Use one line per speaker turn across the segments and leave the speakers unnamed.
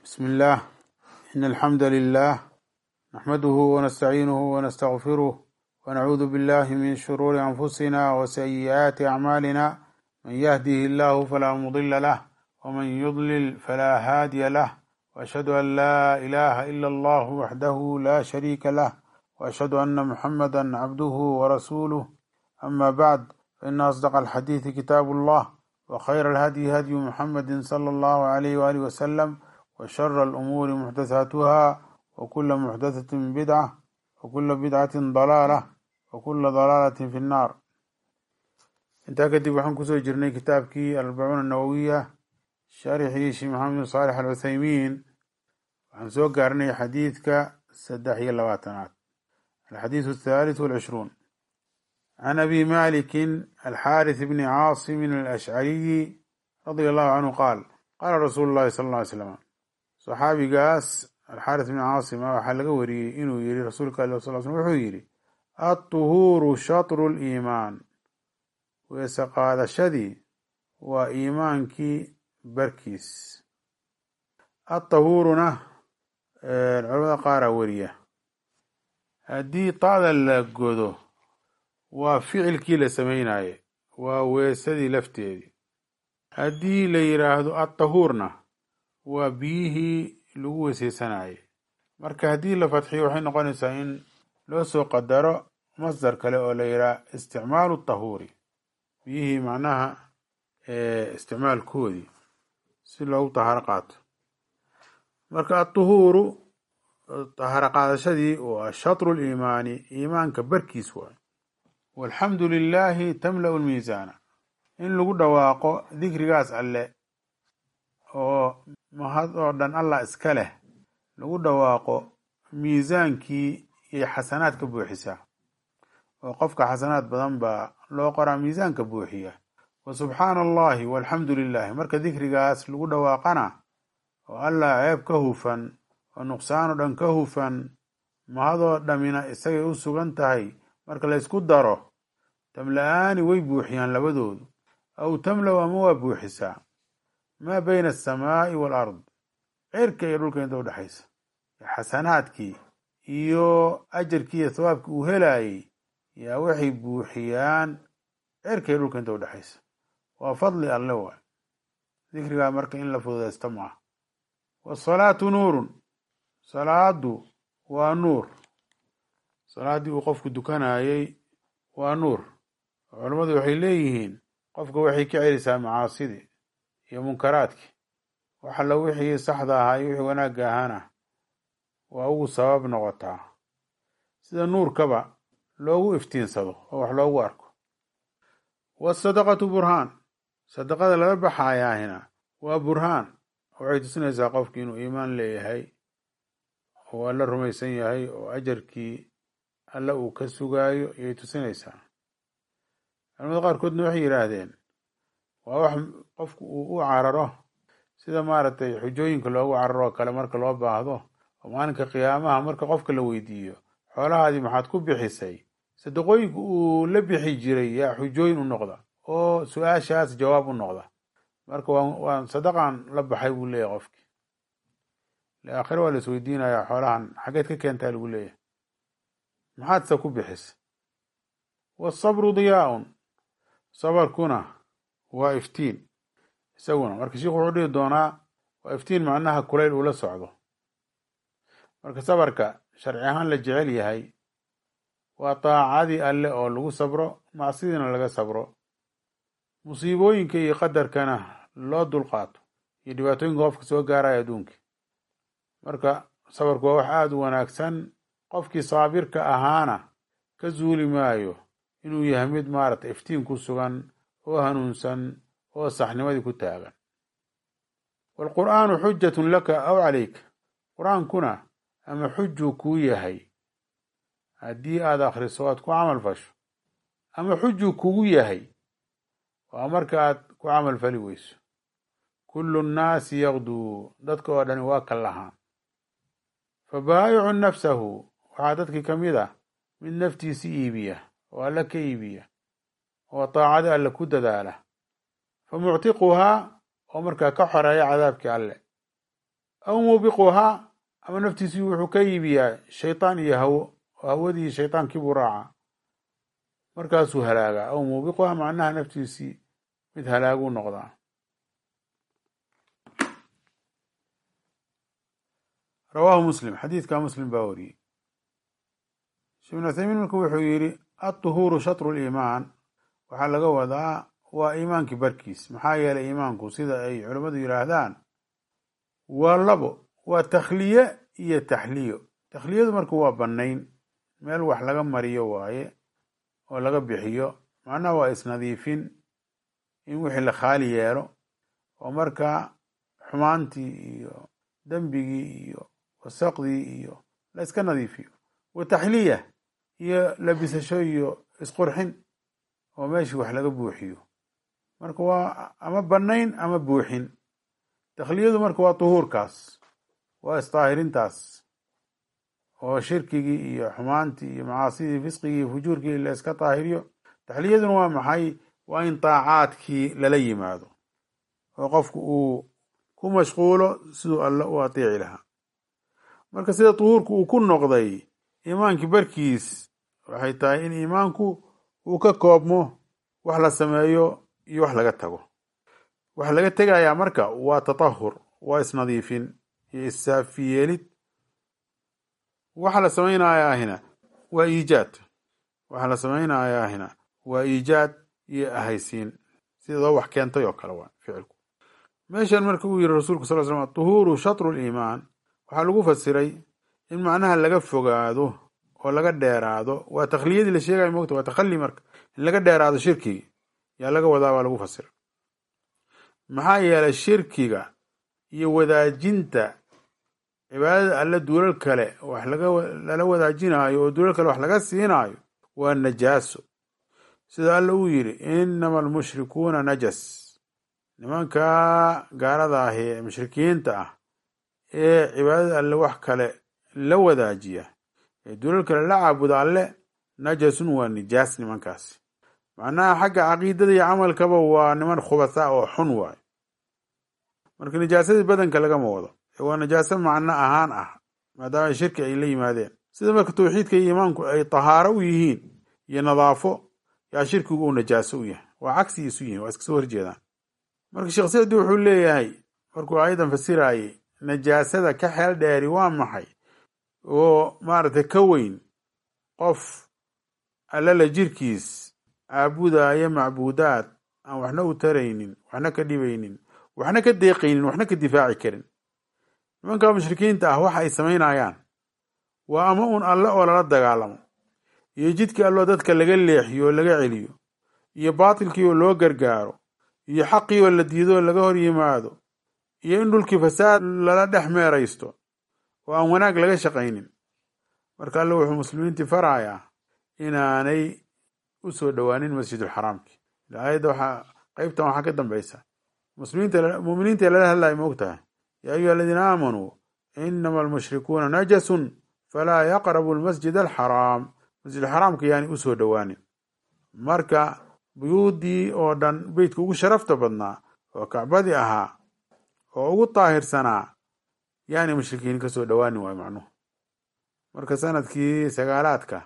بسم الله إن الحمد لله نحمده ونستعينه ونستغفره ونعوذ بالله من شرور أنفسنا وسيئات أعمالنا من يهده الله فلا مضل له ومن يضلل فلا هادي له وأشهد أن لا إله إلا الله وحده لا شريك له وأشهد أن محمدا عبده ورسوله أما بعد فإن أصدق الحديث كتاب الله وخير الهدي هدي محمد صلى الله عليه وآله وسلم وشر الأمور محدثاتها وكل محدثة بدعة وكل بدعة ضلالة وكل ضلالة في النار intaa kadib waxaan kusoo jirnay kitaabkii albacuun annawowiya sharixii sheekh maxamed bin saalix al cuthaymiin waxaan soo gaarnay xadiidka saddex iyo labaatanaad alxadiidu athalith walcishruun can abi malikin alxaarith bni caasimin alashcariyi radia allahu canhu qaal qaala rasuulu llahi sala alla ly slam saxaabigaas alxaarith bni caasima waxaa laga wariyey inuu yihi rasuulka ali sal slam wuxuu yihi alطuhuuru shatru liimaan weese qaadashadii waa iimaankii barkiis atahuuruna culamada qaaraa weriya haddii taada la godo waa ficilkii la samaynaye waa weesadii lafteedii haddii la yidhaahdo atahuurna waa biyihii lagu weeseysanaye marka haddii la fadxiyo waxay noqonaysaa in loo soo qadaro masdar kale oo la yidhaha isticmaalu tahuuri biyihii macnaha isticmaalkoodii si loogu tahaaro qaato marka atuhuuru tahaaro qaadashadii waa shatru liimaani iimaanka barkiis waay walxamdu lilaahi tamla-u lmiisaana in lagu dhawaaqo dikrigaas alle oo mahad oo dhan allah iska leh lagu dhawaaqo miisaankii iyo xasanaad ka buuxisaa oo qofka xasanaad badan baa loo qoraa miisaanka buuxiya wa subxaana allahi walxamdu lilahi marka dikrigaas lagu dhawaaqana oo allah ceeb ka hufan oo nuqsaanoo dhan ka hufan mahadoo dhammina isagay u sugan tahay marka la ysku daro tamla-aani way buuxiyaan labadoodu aw tamlow ama waa buuxisaa maa bayna asamaa'i waalard cirka iyo dhulka inta udhexaysa xasanaadkii iyo ajarkii iyo thawaabkii uu helaayey yaa waxay buuxiyaan cirka iyo dhulka inta udhexaysa waa fadli alle waay dikrigaa marka in la fududaysto maaha wasalaatu nuurun salaadu waa nuur salaaddii uu qofku dukanayey waa nuur culammadu waxay leeyihiin qofka waxay ka celisaa macaasidii iyo munkaraadkii wax alla wixii saxda ahaa iyo wixii wanaagga ahaana waa ugu sabab noqotaa sida nuurkaba loogu iftiinsado oo wax loogu arko waasadaqatu burhaan sadaqada lala baxayaahina waa burhaan waxay tusinaysaa qofki inuu iimaan leeyahay oo alla rumaysan yahay oo ajarkii alle uu ka sugaayo ayay tusinaysaa culamada qaarkoodna waxay yidhaahdeen waa wax qofku uu u cararo sida maaragtay xujooyinka loogu cararo oo kale marka loo baahdo oo maalinka qiyaamaha marka qofka la weydiiyo xoolahaadii maxaad ku bixisay sadaqooyinka uu la bixi jiray yaa xujooyin u noqda oo su-aashaas jawaab u noqda marka waan sadaqan la baxay buu leeyahy qofkii aakhire waa la is weydiinayaa xoolahan xageed ka keentaa lagu leeyahay maxaadse ku bixisay wasabru diyaaun sabarkuna waa iftiin isaguna marka sheikhu wuxuu dhihi doonaa waa iftiin macnaha kulayl uu la socdo marka sabarka sharci ahaan la jecel yahay waa daacadii alle oo lagu sabro macsidiina laga sabro musiibooyinka iyo qadarkana loo dulqaato iyo dhibaatooyinka qofka soo gaaraya adduunkii marka sabarku waa wax aada u wanaagsan qofkii saabirka ahaana ka zuuli maayo inuu yahay mid maaragtay iftiin ku sugan oo hanuunsan oo saxnimadii ku taagan waalqur'aanu xujatun laka aw calayka qur-aankuna ama xujuu kuu yahay haddii aada akhriso aad ku camal fasho ama xujuu kugu yahay waa marka aad ku camal fali weyso kullu nnaasi yaqduu dadka oo dhani waa ka lahaan fa baayicu nafsahu waxaa dadkii ka mid ah mid naftiisi iibiya oo alle ka iibiya oo daacadi alle ku dadaala fa muctiquhaa oo markaa ka xoreeya cadaabkii alle aw muubiquhaa ama naftiisii wuxuu ka iibiyaa shaytaan iyo hawo oo hawadii shaytaankii buu raacaa markaasuu halaagaa aw muubiquhaa macnaha naftiisii mid halaaguu noqdaa rawaahu muslim xadiidka muslim baa wariyey sheekh ibn uthaymiin marka wuxuu yidhi adduhuuru shatru liimaan waxaa laga wadaa waa iimaankii barkiis maxaa yeelay iimaanku sida ay culammadu yidhaahdaan waa labo waa takhliye iyo taxliyo takhliyadu marka waa bannayn meel wax laga mariyo waaye oo laga bixiyo macnaha waa isnadiifin in wixii la khaali yeelo oo markaa xumaantii iyo dembigii iyo wasaqdii iyo la iska nadiifiyo wa taxliya iyo labisasho iyo isqurxin oo meeshii wax laga buuxiyo marka waa ama bannayn ama buuxin takhliyadu marka waa tuhuurkaas waa isdaahirintaas oo shirkigii iyo xumaantii iyo macaasidii fisqigii iyo fujuurkii la iska daahiriyo taxliyaduna waa maxay waa in daacaadkii lala yimaado oo qofku uu ku mashquulo siduu alle u ateeci lahaa marka sida tuhuurku uu ku noqday iimaankii barkiis waxay tahay in iimaanku uu ka koobmo wax la sameeyo iyo wax laga tago waxa laga tegayaa marka waa tatahur waa isnadiifin iyo issaafiyeelid waxa la samaynayaahina waa iijaad waxa la samaynayaahina waa iijaad iyo ahaysiin sidoo wax keentay oo kale waa ficilku meeshan marka uu yiri rasuulku sal slam tuhuuru shatru liimaan waxaa lagu fasiray in macnaha laga fogaado oo laga dheeraado waa takhliyadii la sheegayo mogta waa takhali marka in laga dheeraado shirkigi yaa laga wadaa baa lagu fasira maxaa yeelay shirkiga iyo wadaajinta cibaadada alle duulal kale wax lala wadaajinaayo oo duulal kale wax laga siinaayo waa najaaso sida alle uu yidhi inama almushrikuuna najas nimankaa gaalada ah ee mushrikiinta ah ee cibaadada alle wax kale la wadaajiya ee duulal kale la caabuda alle najasun waa nijaas nimankaasi macnaha xagga caqiidada iyo camalkaba waa niman khubasa oo xun waayo marka nijaasadii badanka lagama wado ee waa najaaso macno ahaan ah maadaama shirki ay la yimaadeen sida marka tawxiidka iyo iimaanku ay tahaaro u yihiin iyo nadaafo yaa shirkigu uu najaaso u yahay waa cagsi isu yihiin waa iska soo horjeedaan marka sheekh sicdi wuxuu leeyahay markuu aayadan fasiraayey najaasada ka xeel dheeri waa maxay oo maaragtay ka weyn qof allala jirkiis caabudaya macbuudaad aan waxna u taraynin waxna ka dhibaynin waxna ka deeqaynin waxna ka difaaci karin nimanka mushrikiinta ah waxa ay samaynayaan waa ama uun alle oo lala dagaalamo iyo jidkii alloo dadka laga leexiyo oo laga celiyo iyo baatilkii oo loo gargaaro iyo xaqii oo la diido oo laga hor yimaado iyo in dhulkii fasaad lala dhex meeraysto oo aan wanaag laga shaqaynin marka alle wuxuu muslimiintii farayaa inaanay u soo dhowaanin masjidulxaraamki aayadda waxaa qeybtan waxaa ka dambaysa muslimiinta muminiinta lala hadlaya ma og tahay yaa ayuha aladiina aamanuu inama almushrikuuna najasun falaa yaqrabu almasjid alxaraam masjidulxaraamka yaani u soo dhowaanin marka buyuuddii oo dhan beytka ugu sharafta badnaa oo kacbadii ahaa oo ugu daahirsanaa yaani mushrikiin ka soo dhowaanin waayo macnuhu marka sanadkii sagaalaadka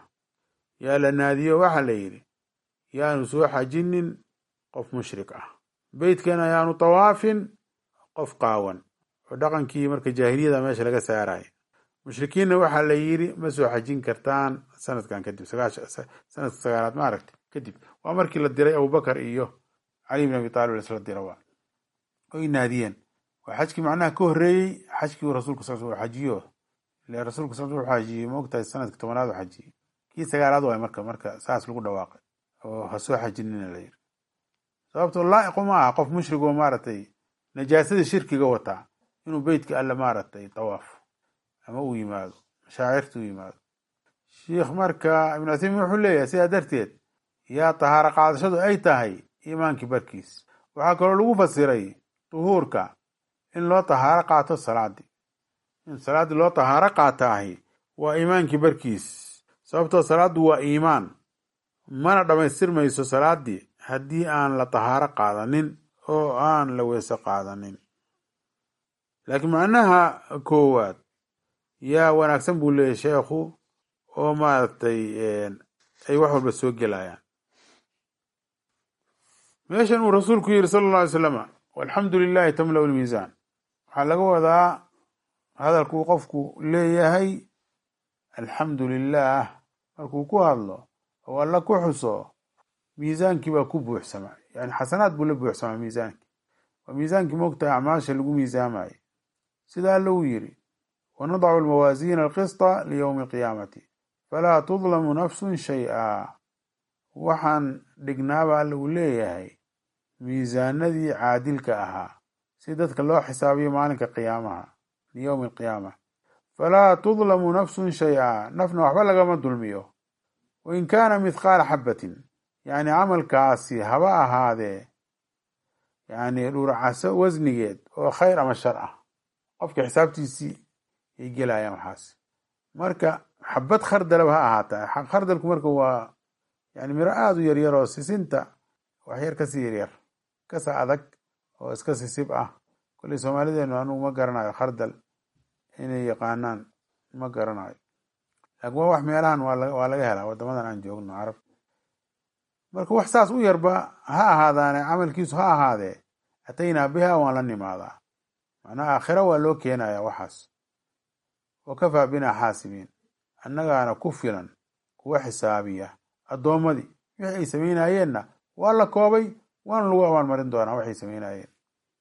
yaa la naadiyo waxaa la yidhi yaanu soo xajinin qof mushrik ah beytkana yaanu tawaafin qof qaawan oo dhaqankii marka jaahiliyada meesha laga saaraya mushrikiinna waxaa la yidhi ma soo xajin kartaan sanadkan kadib sanadka sagaalaad ma aragti kadib waa markii la diray abubakar iyo cali bin abi taalib laisla dira waa oy naadiyeen waa xajkii macnaha ka horreeyey xajkii rasuulka sal sl xajiyo ile rasuulka sal sl xajiyey ma ogtahay sanadka tobanaad u xajiyey kii sagaalaad waay marka marka saas lagu dhawaaqay oo ha soo xajinina la yiri sababtoo laa'iqu ma aha qof mushrig oo maaragtay najaasada shirkiga wataa inuu beytka alle maaragtay tawaafo ama uu yimaado mashaacirta u yimaado sheikh marka ibnu uthaymiin wuxuu leeyahay sidaa darteed yaa tahaaro qaadashadu ay tahay iimaankii barkiis waxaa kaloo lagu fasiray duhuurka in loo tahaaro qaato salaadii in salaaddii loo tahaaro qaataahi waa iimaankii barkiis sababtoo salaaddu waa iimaan mana dhammaystirmayso salaaddii haddii aan la tahaaro qaadanin oo aan la weese qaadanin laakiin macnaha koowaad yaa wanaagsan buu leeyahy sheekhu oo maaragtay ay wax walba soo gelayaan meeshan uu rasuulku yidhi sala alla alay slama walxamdu lilahi tamla lmiisaan waxaa laga wadaa hadalkuu qofku leeyahay alxamdu lilah markuu ku hadlo oo alla ku xuso miisaankii baa ku buuxsama yani xasanaad buu la buuxsamaa miisaankii waa miisaankii moogtahay acmaasha lagu miisaamayo sida alla uu yidhi wanadacu almawaasiina alqisطa liyowmi alqiyaamati falaa tudlamu nafsun shay-a waxaan dhignaaba alla uu leeyahay miisaanadii caadilka ahaa si dadka loo xisaabiyo maalinka qiyaamaha liyowmi alqiyaama falaa tudlamu nafsun shay-a nafna waxba lagama dulmiyo wain kaana mithqaala xabatin yacni camalkaasi haba ahaadee yani dhuuracaso wasnigeed oo khayr ama shar ah qofka xisaabtiisii ay gelayaan waxaas marka xabad khardalaba ha ahaataa khardalku marka waa yani miro aada u yaryar oo sisinta waxyar kasii yaryar kasa adag oo iska sisib ah kolley soomaalideenu anugu ma garanayo khardal inay yaqaanaan ma garanayo laakiin waa wax meelahan waa laga helaa wadamadan aan joogno carab marka wax saas u yarba ha ahaadaane camalkiisu ha ahaadee ataynaa biha waan la nimaadaa macnaha aakhira waa loo keenaya waxaas wa kafaa binaa xaasibiin annagaana ku filan kuwa xisaabiya addoommadii wixii ay samaynayeenna waa la koobay waana lagu abaalmarin doonaa waxay samaynayeen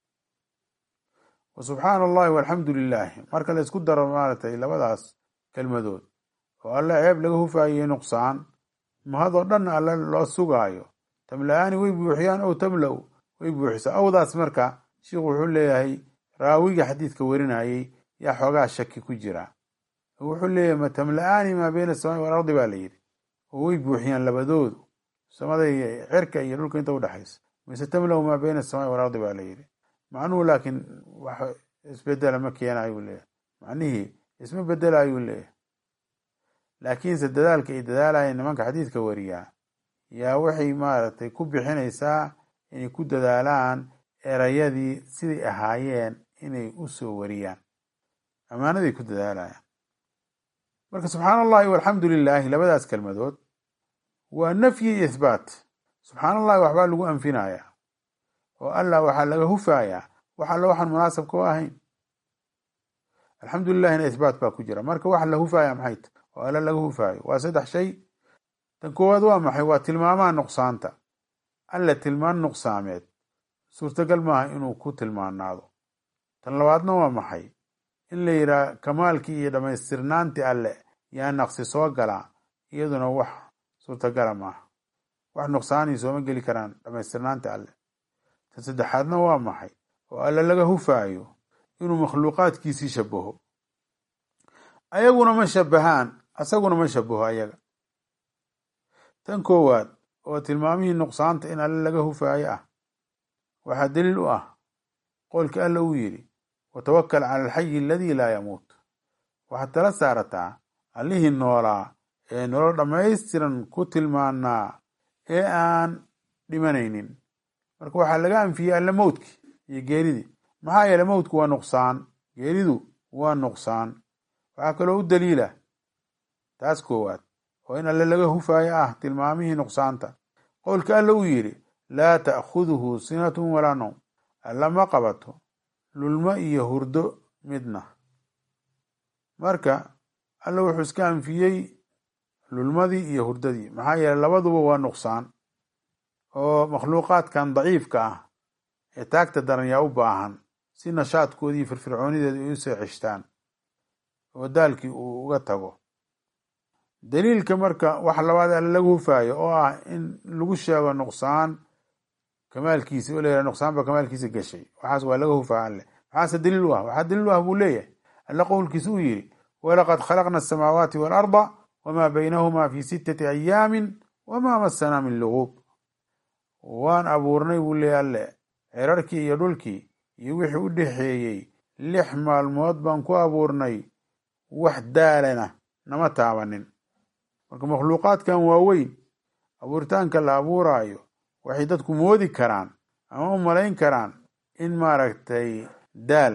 wa subxaana allahi walxamdu lilaahi marka la isku daro maaragtay labadaas kelmadood oo alle ceeb laga hufaayey nuqsaan mahadoo dhan alle loo sugaayo tamla-aani way buuxiyaan ow tamla-u way buuxisaa awdaas marka sheikhu wuxuu leeyahay raawiga xadiidka werinayey yaa xoogaa shaki ku jira wuxuu leeyahay ma tamla-aani maa beyna asamaai walardi baa la yidhi oo way buuxiyaan labadoodu samada cirka iyo dhulka inta udhexaysa mise tamla-u maa beyna asamaai walardi baa la yidhi macnuhu laakiin wax isbedela ma keena ayuu leeyahay macnihii isma bedela ayuu leeyahay laakiinse dadaalka ay dadaalayeen nimanka xadiidka wariyaa yaa waxay maaragtay ku bixinaysaa inay ku dadaalaan erayadii siday ahaayeen inay u soo wariyaan ammaanaday ku dadaalayaan marka subxaana allahi walxamdu lilaahi labadaas kelmadood waa nafyi iyo ithbaat subxaana allahi waxbaa lagu anfinayaa oo allah waxaa laga hufayaa wax alla waxaan munaasabka u ahayn alxamdu lilahina ithbaat baa ku jira marka waxa la hufaya maxay ta oo alla laga hufaayo waa saddex shay tan koowaad waa maxay waa tilmaamaha nuqsaanta alle tilmaan nuqsaameed suurtagal maaha inuu ku tilmaanaado tan labaadna waa maxay in la yidhaha kamaalkii iyo dhammaystirnaantii alle yaa naqsi soo galaa iyaduna wax suurtagala maaha wax nuqsaanii sooma geli karaan dhammaystirnaantii alle tan saddexaadna waa maxay oo alle laga hufaayo inuu makhluuqaadkiisii shabaho ayaguna ma shabahaan asaguna ma shabaho ayaga tan koowaad oo tilmaamihii nuqsaanta in alle laga hufaayo ah waxaa daliil u ah qowlkii alla uu yidhi watawakal cala alxayi aladii laa yamuut waxaad tala saarataa allihii noolaa ee nolol dhammaystiran ku tilmaanaa ee aan dhimanaynin marka waxaa laga anfiyey alle mowdki iyo geeridii maxaa yeele mowdku waa nuqsaan geeridu waa nuqsaan waxaa kaloo u daliila taas koowaad oo in alle laga hufaayo ah tilmaamihii nuqsaanta qowlka alle uu yidhi laa ta'khuduhu sinatun walaa nowm alla ma qabato lulmo iyo hurdo midna marka alle wuxuu iska anfiyey lulmadii iyo hurdadii maxaa yeeley labaduba waa nuqsaan oo makhluuqaadkan daciifka ah ee taagta daran yaa u baahan si nashaadkoodii firfircoonideeda ay u soo ceshtaan oo daalkii uu uga tago daliilka marka wax labaad alle lagu hufaayo oo ah in lagu sheego nuqsaan kamaalkiisa oo layidhaha nuqsaan baa kamaalkiisa gashay waxaas waa laga hufaa alle maxaase daliil u ah waxaa daliil u ah buu leeyahay alle qowlkiisa uu yidhi walaqad khalaqna asamaawaati waalarda wamaa baynahumaa fi sittati ayaamin wamaa masanaa min luguub waan abuurnay buu leeyahy alle cirarkii iyo dhulkii iyo wixii u dhexeeyey lix maalmood baan ku abuurnay wax daalana nama taabanin marka makhluuqaadkan waaweyn abuuritaanka la abuuraayo waxay dadku moodi karaan ama u malayn karaan in maaragtay daal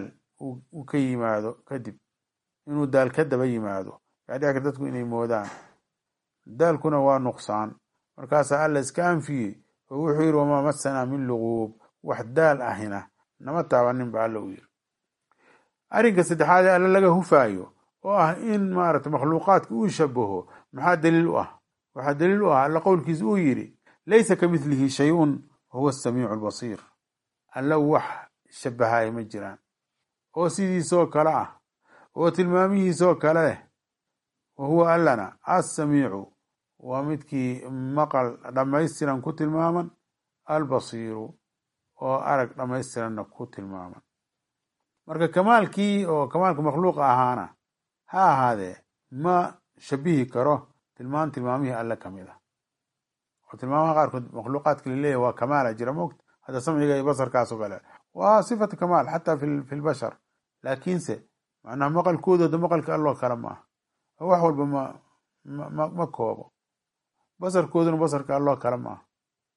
uu ka yimaado kadib inuu daal ka daba yimaado yaa dhici kar dadku inay moodaan daalkuna waa nuqsaan markaasaa alla iska anfiyey oo wuxuu yidhi wamaa masanaa min luguub wax daal ahina nama taabanin ba alla u yiri arrinka saddexaad ee alle laga hufaayo oo ah in maarata makhluuqaadka uu shabaho maxaa daliil u ah waxaa daliil u ah alla qowlkiisa uu yidhi laysa ka midlihi shay-un wahuwa asamiicu albasiir alla wax shabahaya ma jiraan oo sidiisoo kale ah oo tilmaamihiisoo kale leh wa huwa allana assamiicu waa midkii maqal dhammaystiran ku tilmaaman albasiiru oo arag dhammaystiranna ku tilmaaman marka kamaalkii oo kamaalka makhluuqa ahaana ha ahaadee ma shabihi karo tilmaan tilmaamihii alle ka mid ah oo tilmaamaha qaarkood makhluuqaadka laleeyahy waa kamaala jira moogta hadda samciga iyo basarkaasoo kale waa sifatu kamaal xataa fi lbashar laakiinse macnaha maqalkoodooda maqalka alloo kale ma aha oo wax walba ma ma ma koobo basarkooduna basarka alloo kale ma aha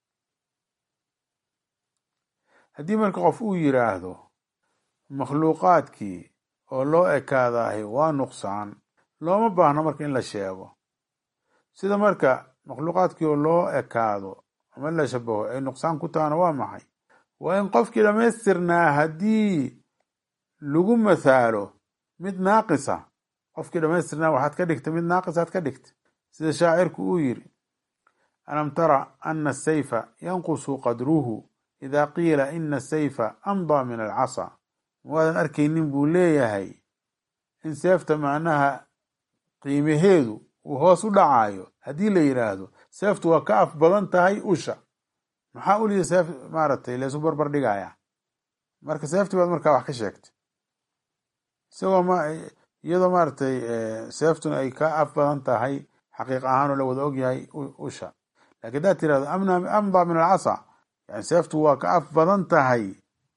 haddii marka qof uu yiraahdo makhluuqaadkii oo loo ekaadahay waa nuqsaan looma baahno marka in la sheego sida marka makhluuqaadkii oo loo ekaado ama la shabaho ay nuqsaan ku tahana waa maxay waa in qofkii dhammaystirnaa haddii lagu mathaalo mid naaqisa qofkii dhammaystirnaa waxaad ka dhigta mid naaqisaad ka dhigta sida shaacirku uu yiri alam tara ana asayfa yanqusu qadruhu ida qiila ina asayfa amdaa min alcasa waadan arkaynin buu leeyahay in seefta macnaha qiimaheedu uu hoos u dhacayo haddii la yidhaahdo seeftu waa ka af badan tahay usha maxaa uliya seef maaragtay laysu barbar dhigaya marka seeftii baad markaa wax ka sheegtay isagoo ma iyadoo maaragtay seeftuna ay ka af badan tahay xaqiiq ahaan oo la wada ogyahay usha lakin haddaad tirahdo amdaa min alcasa yani seeftu waa ka af badan tahay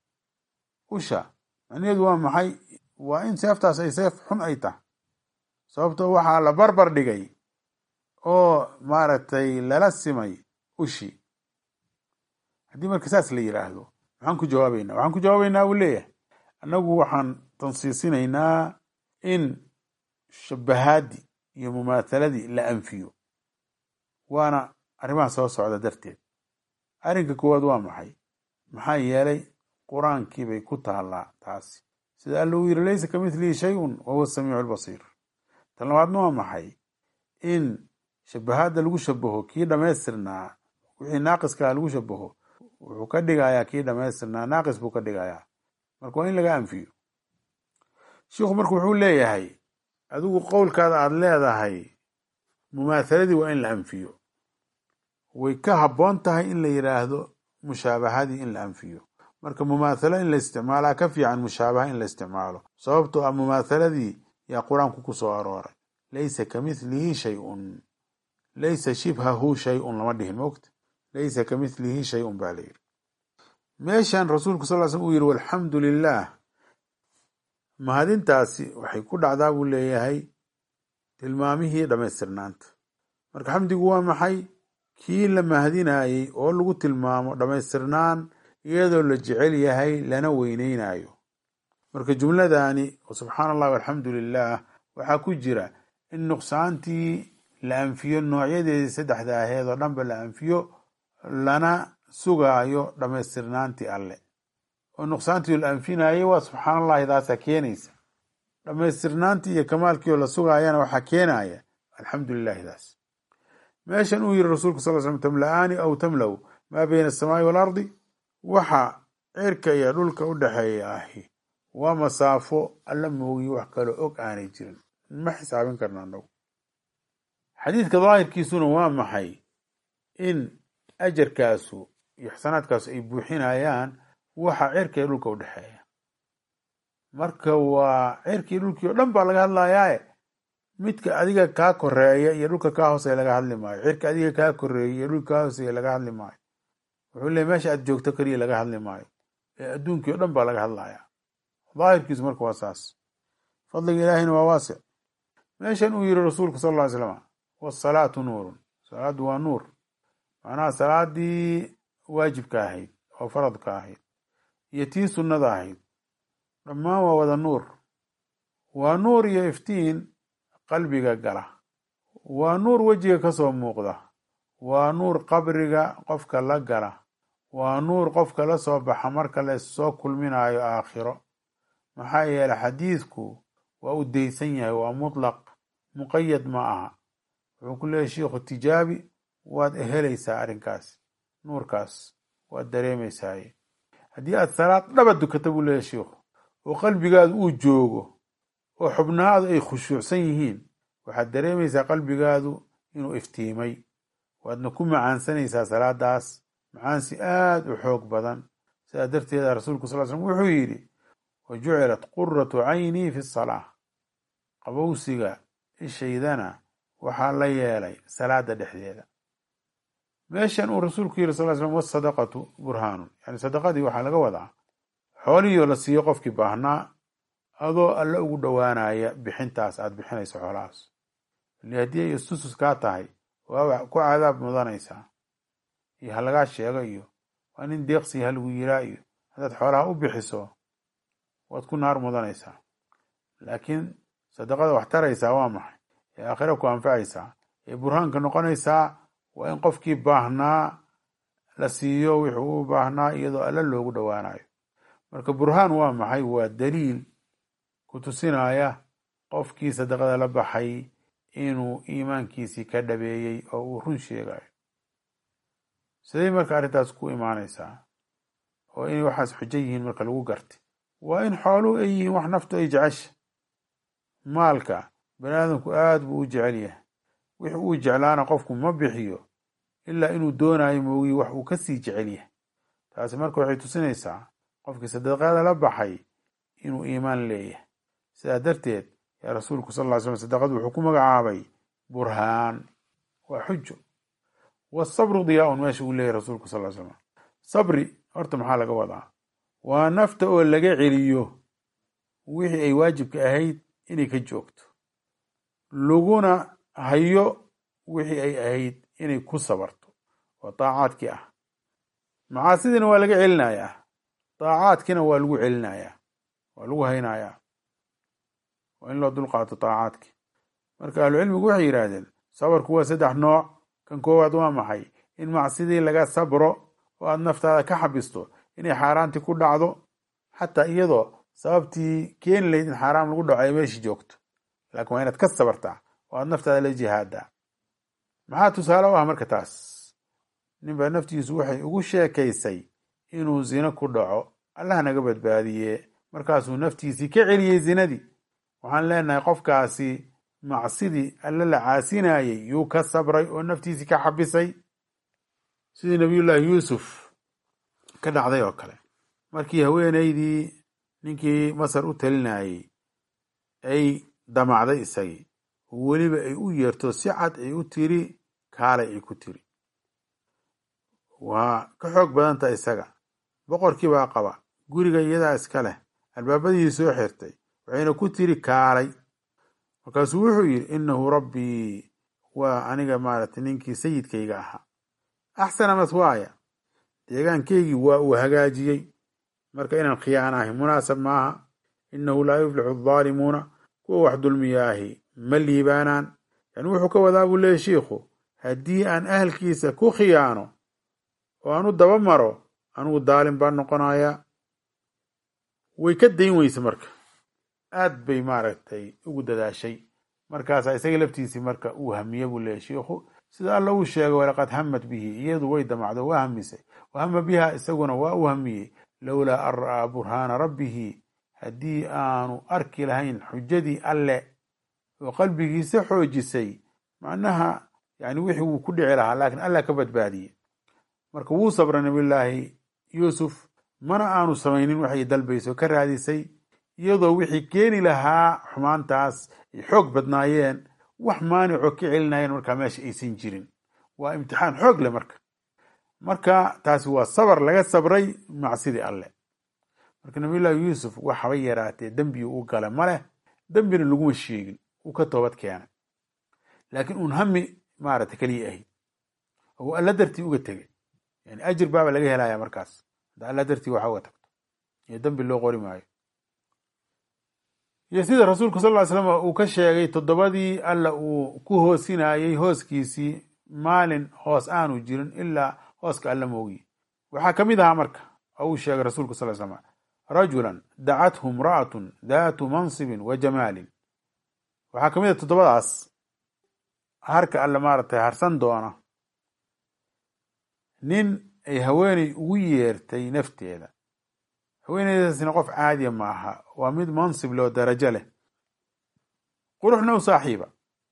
usha macnaheedu waa maxay waa in seeftaas ay seef xun ay tahay sababto waxaa la barbar dhigay oo maaragtay lala simay ushi haddii marka saas la yiraahdo maxaan ku jawaabeynaa waxaan ku jawaabeynaa buu leeyahay annagu waxaan tansiisinaynaa in shabahaadii iyo mumaathaladii la anfiyo waana arrimaha soo socda darteed arrinka koowaad waa maxay maxaa yeelay qur-aankii bay ku taallaa taasi sida alla uu yiri laysa ka midlihi shay-un wa huwa asamiicu albasiir tan labaadna waa maxay in shabahaadda lagu shabaho kii dhammaystirnaa wixii naaqiskaha lagu shabaho wuxuu ka dhigayaa kii dhammaystirnaa naaqis buu ka dhigayaa marka waa in laga anfiyo shiikhu marka wuxuu leeyahay adigu qowlkaada aada leedahay mumaathaladii waa in la anfiyo way ka habboon tahay in la yidhaahdo mushaabahadii in la anfiyo marka mumaathalo in la isticmaalaa ka fiican mushaabaha in la isticmaalo sababtoo ah mumaathaladii yaa qur-aanku ku soo arooray laysa ka mithlihi shay-un laysa shibhahu shay-un lama dhihin mogta laysa ka mithlihi shay-un baa la yidhi meeshan rasuulku sal l slm uu yidhi walxamdu lilah mahadintaasi waxay ku dhacdaa buu leeyahay tilmaamihii dhammaystirnaanta marka xamdigu waa maxay kii la mahadinayey oo lagu tilmaamo dhammaystirnaan iyadoo la jecel yahay lana weyneynayo marka jumladani oo subxaana allah walxamdu lilah waxaa ku jira in nuqsaantii la anfiyo noocyadeedii saddexda aheed oo dhanba la anfiyo lana sugaayo dhammaystirnaantii alle oo nuqsaantii la anfinayo waa subxaana allahi taasaa keenaysa dhammaystirnaantii iyo kamaalkii oo la sugaayana waxaa keenaya alxamdu lilahi daas meeshan uu yiri rasuulku sal slam tamla-aani aw tamlow maa bayna asamaai waalardi waxa cirka iyo dhulka u dhexeeya ahi waa masaafo alla moogiy wax kaloo og aanay jirin ma xisaabin karna anagu xadiidka daahirkiisuna waa maxay in ajarkaasu iyo xasanaadkaasu ay buuxinayaan waxa cirka iyo dhulka u dhexeeya marka waa cirkii dhulkii oo dhan baa laga hadlayaaye midka adiga kaa koreeya iyo dhulka kaa hooseya laga hadli maayo cirka adiga kaa koreeya iyo dhulka kaa hooseya laga hadli maayo wuxuu leey meesha aad joogto keliya laga hadli maayo ee adduunkii o dhan baa laga hadlayaa daahirkiisu marka waa saas fadliga ilaahina waa waasic meeshan uu yiri rasuulku sal ll ly slam wasalaatu nuurun salaaddu waa nuur macnaha salaadii waajibka ahayd oo faradka ahayd iyo tii sunnada ahayd dhammaan waa wada nuur waa nuur iyo iftiin qalbiga gala waa nuur wejiga ka soo muuqda waa nuur qabriga qofka la gala waa nuur qofka la soo baxa marka la issoo kulminayo aakhiro maxaa yeeley xadiidku waa u daysan yahay waa mutlaq muqayad ma aha wuxuu ku leeyahy shiikhu tijaabi waad helaysaa arrinkaas nuurkaas waad dareemaysaaye haddii aad salaad dhaba dukata buu leeyahy shiikhu oo qalbigaadu uu joogo oo xubnahaadu ay khushuucsan yihiin waxaad dareemaysaa qalbigaadu inuu iftiimay waadna ku macaansanaysaa salaadaas macaansi aada u xoog badan sidaa darteeda rasuulku sal slm wuxuu yidhi wa jucilat quratu caynii fi salaa qabowsiga ishaydana waxaa la yeelay salaada dhexdeeda meeshan uu rasuulku yidhi sal slm wasadaqatu burhaanun yani sadaqadii waxaa laga wadaa xoolihiioo la siiyo qofkii baahnaa adoo alle ugu dhowaanaya bixintaas aada bixinayso xoolahaas li haddii ay istusus kaa tahay waa ku cadaab mudanaysaa iyo ha lagaa sheego iyo waa nin deeqsi ha lagu yiraa iyo haddaad xoolaha u bixiso waad ku naar mudanaysaa laakiin sadaqada wax taraysaa waa maxay ee aakhira ku anfacaysaa ee burhaanka noqonaysaa waa in qofkii baahnaa la siiyo wuxuu u baahnaa iyadoo alle loogu dhowaanayo marka burhaan waa maxay waa daliil ku tusinaya qofkii sadaqada la baxay inuu iimaankiisii ka dhabeeyey oo uu run sheegayo siday marka arrintaas ku imaanaysaa oo inay waxaas xujo yihiin marka lagu gartay waa in xooluhu ay yihiin wax naftu ay jecesha maalka bani aadamku aada buu u jecel yahay wix uu jeclaana qofku ma bixiyo ilaa inuu doonayo moogiyi wax uu kasii jecel yahay taasi marka waxay tusinaysaa qofkii sadaqada la baxay inuu iimaan leeyahay sidaa darteed yaa rasuulku sal ly slam sadaqadu wuxuu ku magacaabay burhaan waa xujo wasabru diyaa-un meesha uu leeyahy rasuulku sal ly slam sabri horta maxaa laga wadaa waa nafta oo laga celiyo wixii ay waajibka ahayd inay ka joogto laguna hayo wixii ay ahayd inay ku sabarto oo daacaadkii ah macaasidiina waa laga celinayaa daacaadkiina waa lagu celinayaa waa lagu haynayaa waa in loo dulqaato daacaadki marka ahlucilmigu waxay yidhaahdeen sabarku waa saddex nooc kan koowaad waa maxay in macsidii laga sabro oo aada naftaada ka xabisto inay xaaraantii ku dhacdo xataa iyadoo sababtii keeni lahayd in xaaraam lagu dhaco ay meeshii joogto laakiin waa inaad ka sabartaa oo aada naftaada la jihaadaa maxaa tusaale u ah marka taas ninbaa naftiisu waxay ugu sheekaysay inuu zino ku dhaco allah naga badbaadiye markaasuu naftiisii ka celiyey zinadii waxaan leenahay qofkaasi macsidii alle la caasinayey yuu ka sabray oo naftiisii ka xabisay sidii nabiyullaahi yuusuf ka dhacday oo kale markii haweenaydii ninkii masar u talinayey ay damacday isagii oo weliba ay u yeerto si cad ay u tiri kaalay ay ku tiri waa ka xoog badanta isaga boqorkii baa qaba guriga iyadaa iska leh albaabadii soo xirtay waxayna ku tiri kaalay markaasuu wuxuu yidhi innahu rabbii waa aniga maaragtay ninkii sayidkayga ahaa axsana maswaaya deegaankaygii waa uu hagaajiyey marka inaan khiyaanahay munaasab maaha innahu laa yuflixu addaalimuuna kuwa wax dulmiyaahi ma liibaanaan yani wuxuu ka wadaa buu leeyahy shiikhu haddii aan ahalkiisa ku khiyaano oo aan u daba maro anugu daalim baan noqonayaa way ka dayn weyse marka aad bay maaragtay ugu dadaashay markaasaa isaga laftiisii marka uu hamiye buu leeyahy shiikhu sida alla uu sheegay walaqad hamad bihi iyadu way damacdo waa hamisay wahama biha isaguna waa u hamiyey lowlaa an ra'aa burhaana rabbihi haddii aanu arki lahayn xujadii alle oo qalbigiisa xoojisay macnaha yani wixii wuu ku dhici lahaa laakiin allah ka badbaadiyey marka wuu sabray nabiyullaahi yuusuf mana aanu samaynin waxay dalbayso ka raadisay iyadoo wixii keeni lahaa xumaantaas ay xoog badnaayeen wax maanicoo ka celinayeen markaa meesha aysan jirin waa imtixaan xoog leh marka marka taasi waa sabar laga sabray macsidii alle marka nabiyullaahi yuusuf waxaba yaraatee dembi u gala maleh dembina laguma sheegin uu ka toobad keenay laakiin uun hami maarata keliya ahayd oo alla dartii uga tegay yani ajir baaba laga helaya markaas hadda alla dartii waxa uga tagto iyo dembi loo qori maayo iyo sida rasuulku sal ly slam uu ka sheegay toddobadii alla uu ku hoosinayey hooskiisii maalin hoos aanu jirin ilaa hooska alla moogiye waxaa ka mid ahaa marka oo uu sheegay rasuulku sal slam rajulan dacathu imra'atun daatu mansibin wa jamaalin waxaa ka mid ah toddobadaas harka alle maaragtay harsan doona nin ay haweeney ugu yeertay nafteeda haweeneydaasina qof caadiya ma aha waa mid mansib loo darajo leh quruxna u saaxiiba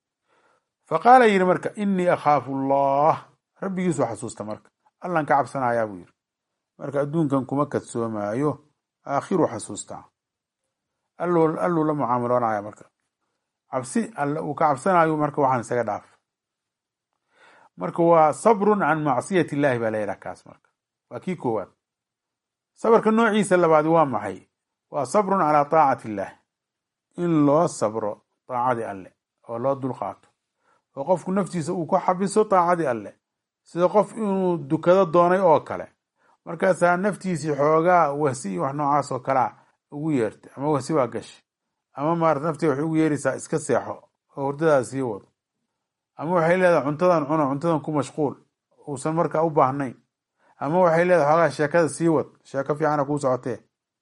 fa qaala yidhi marka innii akhaafu allah rabbigiisu xasuusta marka allan ka cabsanayaa buu yidhi marka adduunkan kuma kadsoomaayo aakhiru xasuustaa alluu la mucaamaloonaya marka cabsi alle uu ka cabsanayo marka waxaan isaga dhaaf marka waa sabrun can macsiyati illahi baa la yidhaha kaas marka waa kii koowaad sabarka noociisa labaadi waa maxay waa sabrun calaa taacati illaah in loo sabro taacadii alle oo loo dulqaato oo qofku naftiisa uu ku xabiso taacadii alle sida qof inuu dukado doonay oo kale markaasaa naftiisii xoogaa wahsi iyo wax noocaas oo kalea ugu yeertay ama wahsi waa gashay ama maarata naftii waxay ugu yeeraysaa iska seexo oo hurdadaada sii wado ama waxay leedahay cuntadan cuno cuntadan ku mashquul uusan markaa u baahnayn ama waxay leedahay xoogaa sheekada sii wad sheeko fiicana kuu socotee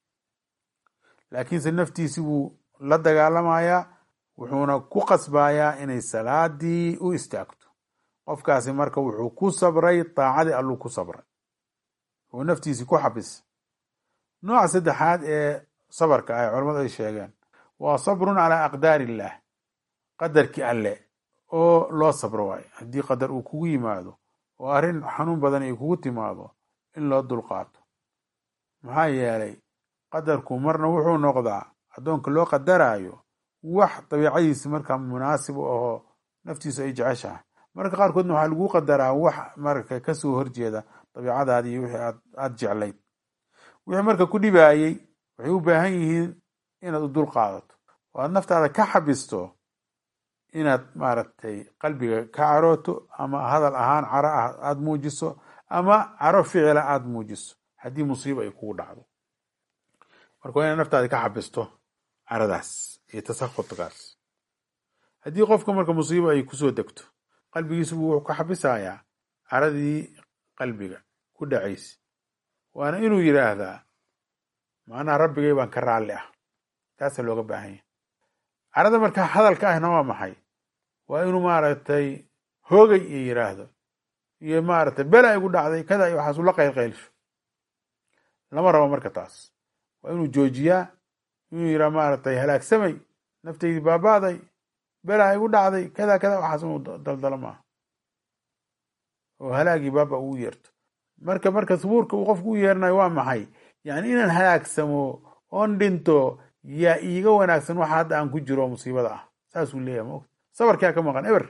laakiinse naftiisi wuu la dagaalamayaa wuxuuna ku qasbayaa inay salaadii u istaagto qofkaasi marka wuxuu ku sabray daacadii alluu ku sabray oo naftiisi ku xabis nooca saddexaad ee sabarka ah culamadu ay sheegeen waa sabrun calaa aqdaari illaah qadarkii alle oo loo sabro waayo haddii qadar uu kugu yimaado oo arrin xanuun badan ay kugu timaado in loo dulqaato maxaa yeelay qadarku marna wuxuu noqdaa addoonka loo qadaraayo wax dabiicadiisi markaa munaasib u ahoo naftiisu ay jeceshahay marka qaarkoodna waxaa lagu qadaraa wax marka kasoo horjeeda dabiicadaadii iyo wixii aad aada jeclayd wixii marka ku dhibaayey waxay u baahan yihiin inaad u dul qaadato oo aad naftaada ka xabisto inaad maaragtay qalbiga ka carooto ama hadal ahaan caro ah aada muujiso ama caro ficila aada muujiso haddii musiiba ay kugu dhacdo marka waa inaad naftaada ka xabisto caradaas iyo tasakudkaas haddii qofka marka musiibo ay kusoo degto qalbigiisu buu wuxuu ka xabisayaa caradii qalbiga ku dhacaysa waana inuu yidhaahdaa macnaha rabbigay baan ka raalli ah taasaa looga baahan yahy carada marka hadalka ahna waa maxay waa inuu maaragtay hoogay iyo yidhaahdo iyo maaragtay bela igu dhacday kada iyo waxaas ula qaylqaylsho lama rabo marka taas waa inuu joojiyaa inuu yidhaha maaragtay halaagsamay naftaydii baaba'day belaa igu dhacday kada kada waxaas inuu daldalo maaha oo halaagii baaba ugu yeerto marka marka subuurka uu qofku u yeeranayo waa maxay yani inaan halaagsamo oon dhinto yaa iiga wanaagsan waxa hadda aan ku jiro musiibada ah saasuu leeyahay maogta sabarkaa ka maqan eber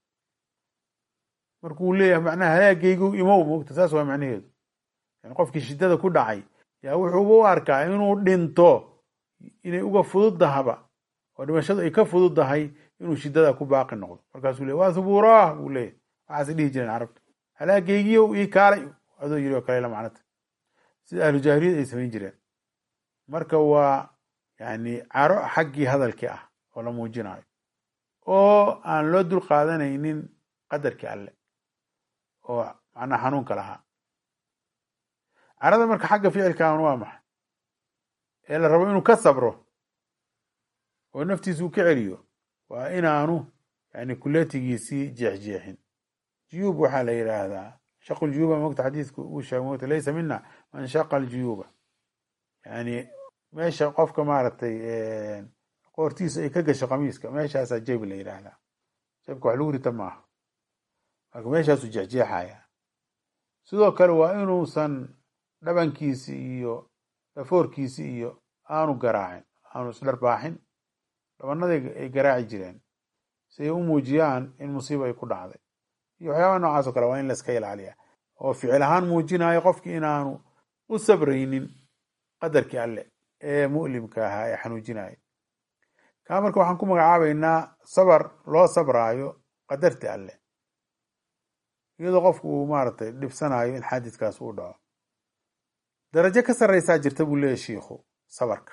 markuu leeyahay macnaha halaagaygu imow maogta saas waa macnaheedu yani qofkii shiddada ku dhacay yaa wuxuuba u arkaa inuu dhinto inay uga fududahaba oo dhimashadu ay ka fududdahay inuu shiddada ku baaqi noqdo markaasuu leey waa subuuraah buu leeyahy waxaasay dhihi jireen carabta halaagaygiyo ii kaalay adoo yiri oo kale la macnata sida ahlu jaahiliyad ay samayn jireen marka waa yani caro xaggii hadalkii ah oo la muujinayo oo aan loo dul qaadanaynin qadarkii alle oo macnaha xanuunka lahaa carada marka xagga ficilkan waa maxay ee la rabo inuu ka sabro oo naftiisa uu ka celiyo waa inaanu yani kuletigiisii jeexjeexin juyuub waxaa la yidhaahdaa shaqu ljuyuuba mogta xadiisku uu sheegay mogta laysa mina man shaqa aljuyuuba yani meesha qofka maaragtay qoortiisa ay ka gasho qamiiska meeshaasaa jebi la yidhaahdaa jebka wax lagu rita maaha marka meeshaasuu jeexjeexaya sidoo kale waa inuusan dhabankiisi iyo dhafoorkiisi iyo aanu garaacin aanu isdharbaaxin dhabanadii ay garaaci jireen si ay u muujiyaan in musiiba ay ku dhacday iyo waxyaaba noocaas o kale waa in laiska ilaaliya oo ficil ahaan muujinayo qofkii inaanu u sabraynin qadarkii alle ee mu'limka ahaa ee xanuujinaya kaa marka waxaan ku magacaabaynaa sabar loo sabraayo qadarti alle iyadoo qofku uu maaragtay dhibsanayo in xaadidkaas uu dhaco darajo ka sarraysaa jirta buu leeyahy shiikhu sabarka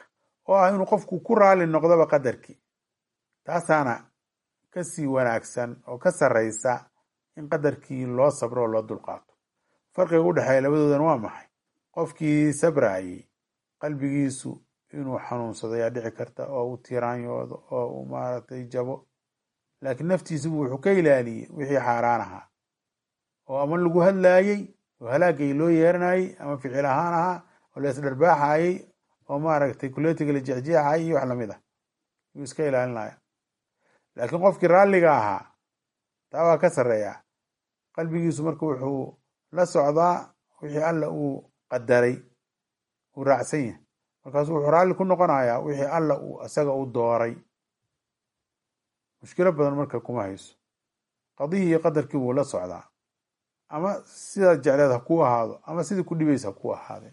oo ah inuu qofku ku raali noqdoba qadarkii taasaana kasii wanaagsan oo ka sarraysa in qadarkii loo sabro oo loo dulqaato farqiga u dhexeeya labadoodan waa maxay qofkii sabrayey qalbigiisu inuu xanuunsado ayaa dhici karta oo uu tiraanyoodo oo uu maaragtay jabo laakiin naftiisubu wuxuu ka ilaaliyey wixii xaaraan ahaa oo ama lagu hadlaayey oo halaagay loo yeeranayey ama ficil ahaan ahaa oo la isdharbaaxayey oo maaragtay kuleetiga la jexjeexayay iyo wax lamid ah yuu iska ilaalinaya laakiin qofkii raalliga ahaa taa waa ka sarreeya qalbigiisu marka wuxuu la socdaa wixii alla uu qadaray uu raacsan yahay markaasu wuxuu raalli ku noqonayaa wixii alla uu isaga u dooray mushkilo badan marka kuma hayso qadihii iyo qadarkii wuu la socdaa ama sidaad jecleed ha kuu ahaado ama sidii ku dhibaysa ha kuu ahaadee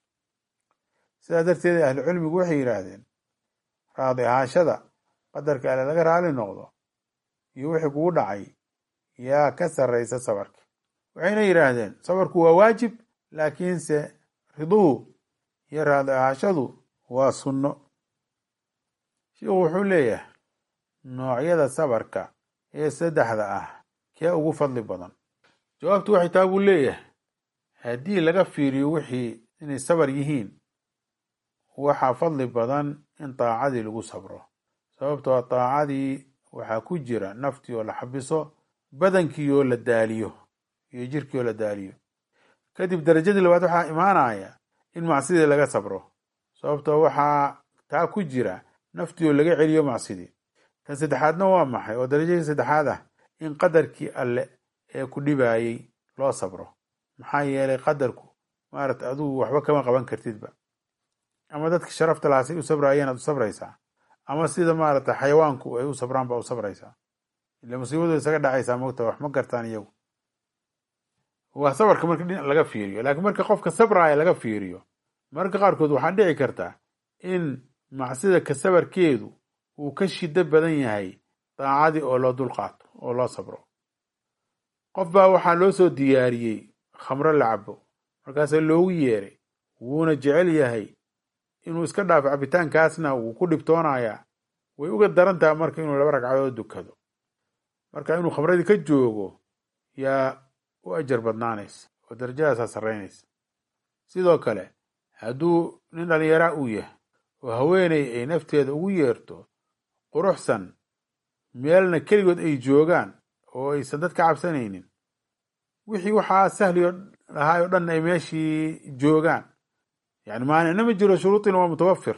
sidaa darteed ahlu cilmigu waxay yidhaahdeen raadi ahaashada qadarka alle laga raali noqdo iyo wixii kugu dhacay yaa ka sarraysa sabarka waxayna yidhaahdeen sabarku waa waajib laakiinse riduhu iyo raadi ahaashadu waa sunno shiikhu wuxuu leeyahay noocyada sabarka ee saddexda ah kee ugu fadli badan jawaabtu waxay taa buu leeyahay haddii laga fiiriyo wixii inay sabar yihiin waxaa fadli badan in daacadii lagu sabro sababtoo daacadii waxaa ku jira naftii oo la xabiso badankii oo la daaliyo iyo jirkii oo la daaliyo kadib darajadii labaad waxaa imaanaya in macsidii laga sabro sababtoo waxaa taa ku jira naftii oo laga celiyo macsidii tan saddexaadna waa maxay oo darajadii saddexaad ah in qadarkii alle ee ku dhibayey loo sabro maxaa yeelay qadarku maarata adugu waxba kama qaban kartidba ama dadka sharafta lahaasay u sabrayeen aad u sabraysaa ama sida maarata xayawaanku ay u sabraan baa u sabraysaa ila musiibadu isaga dhacaysaa mogta wax ma gartaan iyagu waa sabarka marka dhinac laga fiiriyo laakiin marka qofka sabraya laga fiiriyo mararka qaarkood waxaa dhici karta in macsida ka sabarkeedu uu ka shido badan yahay daacadii oo loo dulqaato oo loo sabro qof baa waxaa loo soo diyaariyey khamro la cabo markaasaa loogu yeeray wuuna jecel yahay inuu iska dhaafo cabitaankaasna wuu ku dhibtoonayaa way uga daran taha marka inuu laba ragcadood dukado marka inuu khamradii ka joogo yaa u ajar badnaanaysa oo darajadaasaa sarraynaysa sidoo kale hadduu nin dhallinyaraa uu yahay oo haweeney ay nafteeda ugu yeerto quruxsan meelna keligood ay joogaan oo aysan dad ka cabsanaynin wixii waxaa sahliyo lahaay oo dhan ay meeshii joogaan yani maanicna ma jiro shuruudina waa mutawafir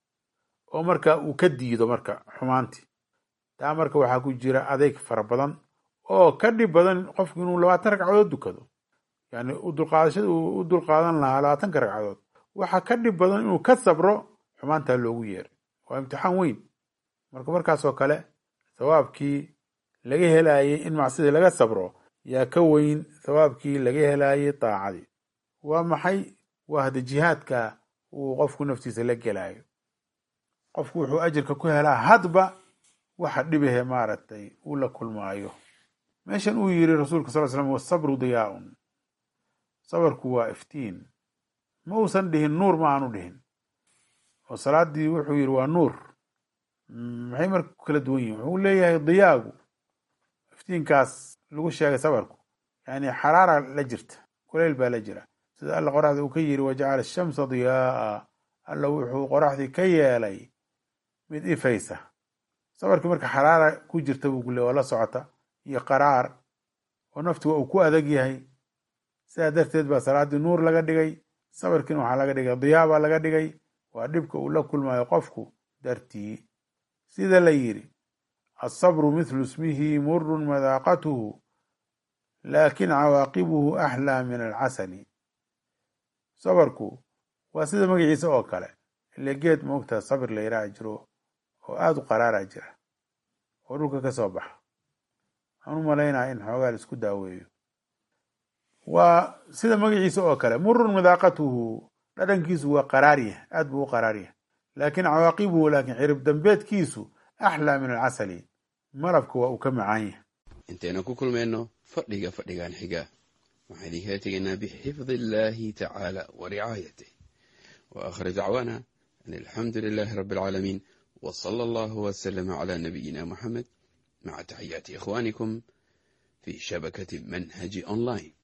oo marka uu ka diido marka xumaantii taa marka waxaa ku jira adeyg fara badan oo ka dhib badan qofku inuu labaatan ragcadood dukado yani udulqaadashada uu u dulqaadan lahaa labaatanka ragcadood waxaa ka dhib badan inuu ka sabro xumaantaa loogu yeeray waa imtixaan weyn marka markaasoo kale thawaabkii laga helaayey in macsidii laga sabro yaa ka weyn thawaabkii laga helaayey daacadii waa maxay waa hada jihaadka uu qofku naftiisa la gelaayo qofku wuxuu ajirka ku helaa hadba waxa dhibahe maaragtay uu la kulmaayo meeshan uu yiri rasuulka sal slam wasabru diyaaun sabarku waa iftiin ma uusan dhihin nuur ma aanu dhihin oo salaadii wuxuu yiri waa nuur maxay marka ku kala duwan yihin wuxuu leeyahay diyaagu iftiinkaas lagu sheegay sabarku yani xaraara la jirta kuleyl baa la jira sida alla qoraxda uu ka yiri wajacala ashamsa diyaaa alla wuxuu qoraxdii ka yeelay mid ifaysa sabarkii marka xaraara ku jirta buu kule oo la socota iyo qaraar oo nafti waa uu ku adag yahay sidaa darteed baa salaaddii nuur laga dhigay sabarkiina waxaa laga dhigay diyaa baa laga dhigay waa dhibka uu la kulmayo qofku dartii sida la yiri asabru mithlu ismihi murun madaaqatuhu laakin cawaaqibuhu axlaa min alcasali sabarku waa sida magaciisa oo kale ile geed moogtaa sabir la yidhaha jiro oo aada u qaraara jira oo dhulka ka soo baxa waxaan u malaynaya in xoogaa la isku daaweeyo waa sida magaciisa oo kale murun madaaqatuhu dhadhankiisu waa qaraarya aad buu u qaraarya laakin cawaaqibuhu laakin cirib dambeedkiisu axlaa min alcasali malabka waa uu ka macaan yahay
intaynu ku kulmayno fadhiga fadhigan xiga waxaan idinkaga tegaynaa bixifdi illaahi tacaala wa ricaayatih wa aakhir dacwaana أن الحمد لله رب العالمين وصلى الله وسلم على نبينا محمد مع تحيات إخوانكم في شبكة منهج أونلاين